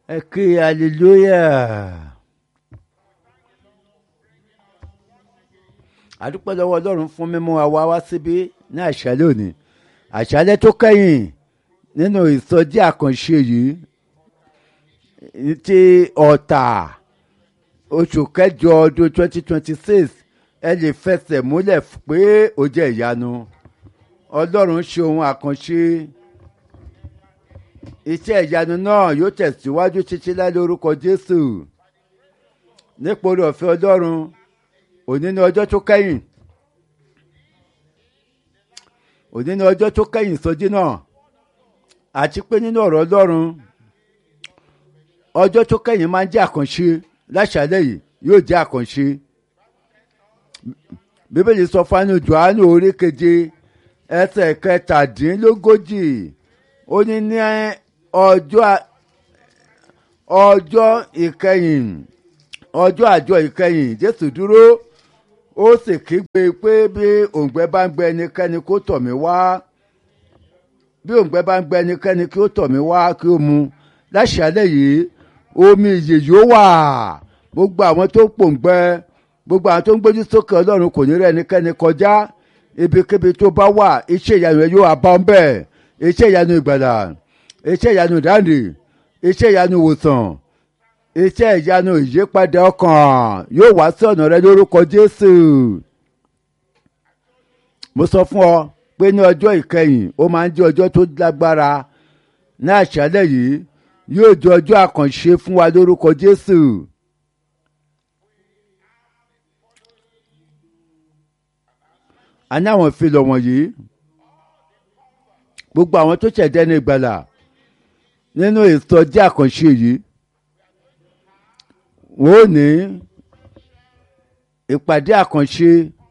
ẹ kí hallelujah. àdúpẹ́ lọ́wọ́ ọlọ́run fún mímú wa wá wá síbí ní àṣálẹ́ òní àṣálẹ́ tó kẹ́yìn nínú ìsọjí àkànṣe yìí ti ọ̀tà oṣù kẹjọ ọdún twenty twenty six ẹ lè fẹsẹ̀ múlẹ̀ pé ó jẹ́ ìyanu ọlọ́run ṣe ohun àkànṣe iṣẹ́ ìyanu náà yóò tẹ̀síwájú títí láì lórúkọ jésù nípò orí ọ̀fẹ́ ọlọ́run òní ní ọjọ́ tó kẹ́yìn òní ní ọjọ́ tó kẹ́yìn ìsọjí náà àti pé nínú ọ̀rọ̀ ọlọ́run ọjọ́ tó kẹ́yìn máa ń jẹ́ àkànṣe láṣálẹ̀ yìí yóò jẹ́ àkànṣe bíbélì sọ fánú johannu orí keje ẹsẹ̀ kẹtàdínlógójì ó ní ní ọjọ́ ọjọ́ ìkẹyìn ọjọ́ àjọ ìkẹyìn jésù dúró ó sì kígbe pé bí òǹgbẹ bá ń gbẹ ẹnikẹ́ni kó tọ̀ mí wá bí òǹgbẹ bá ń gbẹ ẹnikẹ́ni kí ó tọ̀ mí wá kí ó mu láṣálẹ̀ yìí omi ìyè yóò wà gbogbo àwọn tó ń pòǹgbẹ gbogbo àwọn tó ń gbójú sókè ọlọ́run kò ní rẹ́ ẹnikẹ́ni kọjá ibikíbi tó bá wà iṣẹ́ ìyanu rẹ̀ yóò bá ń bẹ̀ iṣẹ́ ìyanu ìgbàlà iṣẹ́ ìyanu ìdáǹdè iṣẹ́ ìyanu ìwòsàn iṣẹ́ ìyanu ìyípadà ọkàn yóò wá sí ọ̀nà rẹ lórúkọ jésù mo sọ fún ọ pé ní ọjọ́ ìkẹyìn ó máa ń jẹ́ ọjọ́ tó lágbára ní àṣálẹ̀ yìí yóò jẹ́ ọjọ́ àkànṣe fún wa lórúkọ jésù. a ní àwọn ìfilọ̀ wọ̀nyí gbogbo àwọn tó ṣẹ̀dẹ́ ní ìgbàlà nínú ìsọjí àkànṣe yìí wọ́n ò ní ìpàdé àkànṣe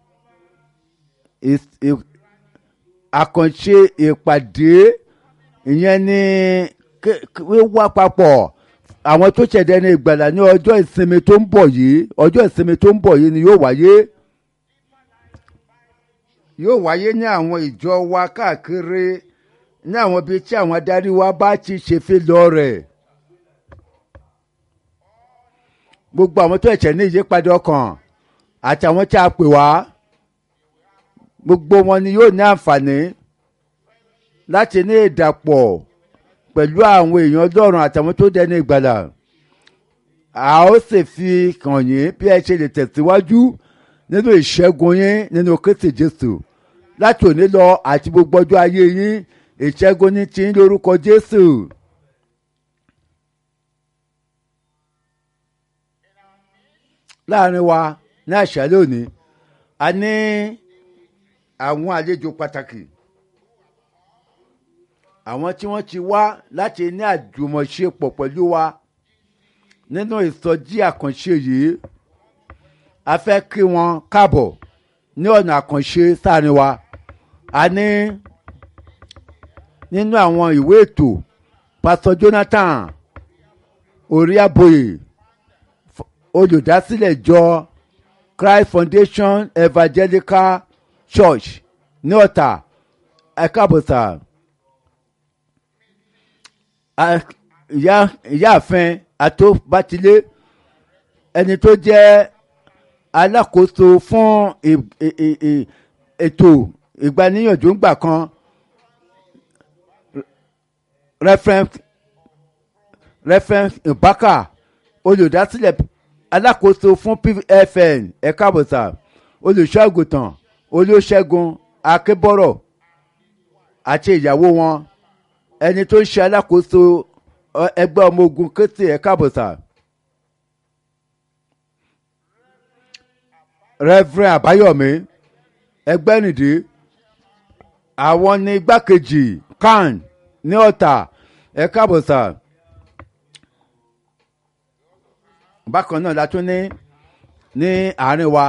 àkànṣe ìpàdé ìyẹn ní wíwá papọ̀ àwọn tó ṣẹ̀dẹ̀ ní ìgbàlà ní ọjọ́ ìsinmi tó ń bọ̀ yìí ọjọ́ ìsinmi tó ń bọ̀ yìí ni yóò wáyé yóò wáyé ní àwọn ìjọ wa káàkiri ní àwọn ibi tí àwọn adarí wa bá ti ṣèfì lọ rẹ̀. gbogbo àwọn tó ẹ̀ṣẹ̀ ní ìyípadà ọkàn àti àwọn tí a pè wá gbogbo wọn ni yóò ní àǹfààní láti ní ìdàpọ̀ pẹ̀lú àwọn èèyàn ọlọ́run àtàwọn tó dẹni ìgbàlà a ó sì fi kàn yín bí ẹ ṣe lè tẹ̀síwájú nínú ìṣẹ́gun yín nínú kristi jésù láti òní lọ àti gbogbo ọjọ́ ayé yín ìṣẹ́gun ní ti ń lórúkọ jésù. láàrin wa ní àṣálẹ́ òní a ní àwọn àlejò pàtàkì àwọn tí wọ́n ti wá láti ní àjùmọ̀ṣepọ̀ pẹ̀lú wa nínú ìsọjí àkànṣe yìí a fẹ́ kí wọn káàbọ̀ ní ọ̀nà àkànṣe sáàrin wa a ní nínú àwọn ìwé ètò pásítọ̀ jonathan orí àbòyè olùdásílẹ̀ ìjọ christ foundation evangelical church ní ọ̀tà ẹ̀kábọ̀sà ìyáàfin àtòbátilé ẹni tó jẹ́ alákòóso fún ètò ìgbaníyànjú ńgbà kan reference reference ibaka olùdásílẹ̀ alákòóso fún pfn ẹ̀ka àbọ̀sà olùṣọ́àgùtàn olóṣẹ́gun akébọ̀rọ̀ àti ìyàwó wọn ẹni tó ń ṣe alákòóso ẹgbẹ́ ọmọ ogun kété ẹ̀ka àbọ̀sà reverend àbáyọ̀mí ẹgbẹ́nìdí àwọn ní igbákejì kan ní ọ̀tà ẹ̀ka àbọ̀sà. bákan náà la tún ní ní àárín wa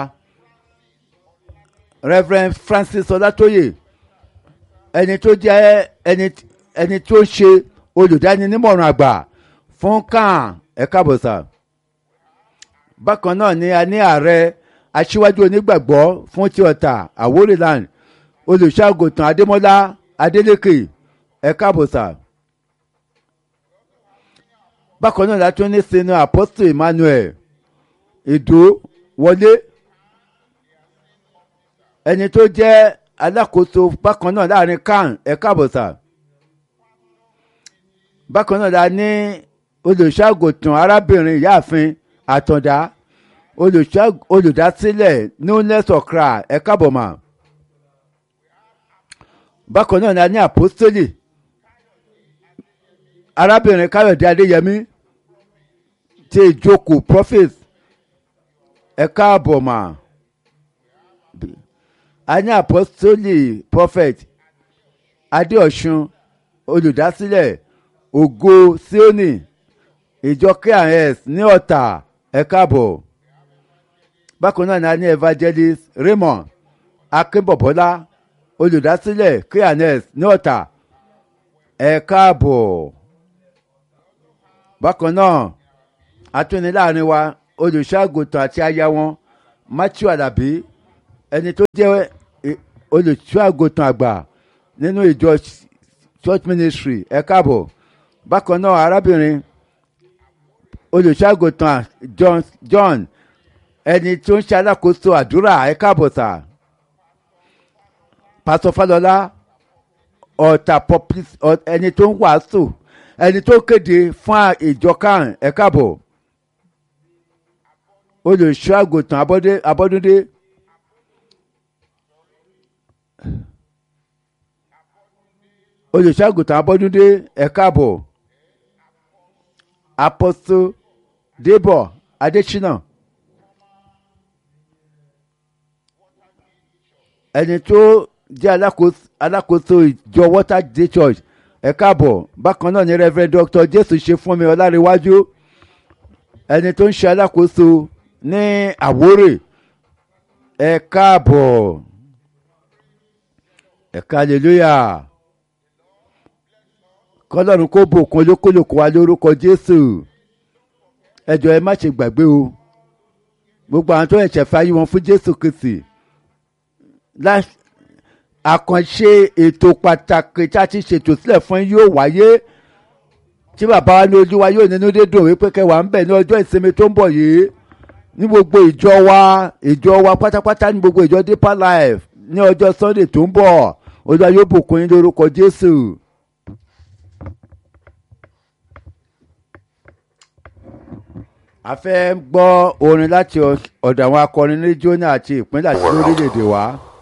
reverend francis ọlátóyè ẹni tó jẹ́ ẹni ẹni tó ń ṣe olùdáninímọ̀ràn àgbà fún kan ẹ̀ka bọ̀sà bákan náà ni a ní ààrẹ aṣíwájú onígbàgbọ́ fún ti ọ̀tà àwórìland olùṣàgùtàn adémọ́lá adélékè ẹ̀ka bọ̀sà bákan náà látún ní sinu apostle emmanuel ìdó wọlé ẹni tó jẹ́ alákòóso bákan náà láàrin kan ẹ̀ka àbọ̀sà bákan náà la ní olùṣàgòtàn arábìnrin ìyáàfin àtàndá olùdásílẹ̀ newness okra ẹ̀ka àbọ̀mà bákan náà la ní àpọ́sítélì arábìnrin káyọ̀dé adéyẹmí tí ìjókòó prophet ẹ̀ka àbọ̀mà a ní àpọ́sítélì prophet adéọ̀sùn olùdásílẹ̀ ògo síónì ìjọ krs ní ọ̀tà ẹ̀ka àbọ̀ bákan náà la ní evangelist raymond akínbọ̀bọ́lá olùdásílẹ̀ krs ní ọ̀tà ẹ̀ka àbọ̀ bákan náà atúni láàrin wa olùṣọ́àgùntàn àti aya wọn matthew alabi ẹni tó jẹ́ olùṣọ́àgùntàn àgbà nínú ìjọ church ministry ẹ káàbọ̀ bákan náà arábìnrin olùṣọ́àgùntàn john john ẹni tó ń ṣe alákòóso àdúrà ẹ káàbọ̀ sà pásọ fálọlá ọ̀tà ẹni tó ń wàásù ẹni tó kéde fún ìjọ kan ẹ káàbọ̀ olùṣọ́ àgùntàn abọ́dúndé olùṣọ́ àgùntàn abọ́dúndé ẹ káàbọ̀ apọ́sọ débọ̀ adésínà ẹni tó jẹ́ alákòóso ìjọ water day church ẹ káàbọ̀ bákan náà ni rev dr jésù ṣe fún mi ọlárẹ̀wájú ẹni tó ń ṣe alákòóso ní àwórè ẹ káàbọ̀ ẹ hallelujah kọlọ́run kó bòkun olókòlòkò wa lórúkọ jésù ẹjọ ẹ má ṣe gbàgbé o gbogbo àwọn tó ẹ̀ṣẹ̀ fàyè wọn fún jésù kristi àkànṣe ètò pàtàkì tí a ti ṣètò sílẹ̀ fún yóò wáyé tí bàbá wa ní ojú wa yóò nínú dédùn wípé kẹwàá ń bẹ̀ ní ọjọ́ ìsinmi tó ń bọ̀ yìí ní gbogbo ìjọ wa ìjọ wa pátápátá ní gbogbo ìjọ deeper life ní ọjọ́ sunday tó ń bọ̀ olúwa yóò bùkún yín lórúkọ jésù. a fẹ́ gbọ́ orin láti ọ̀dọ̀ àwọn akọrin ní jóná àti ìpínlẹ̀ àti lórílẹ̀‐èdè wa.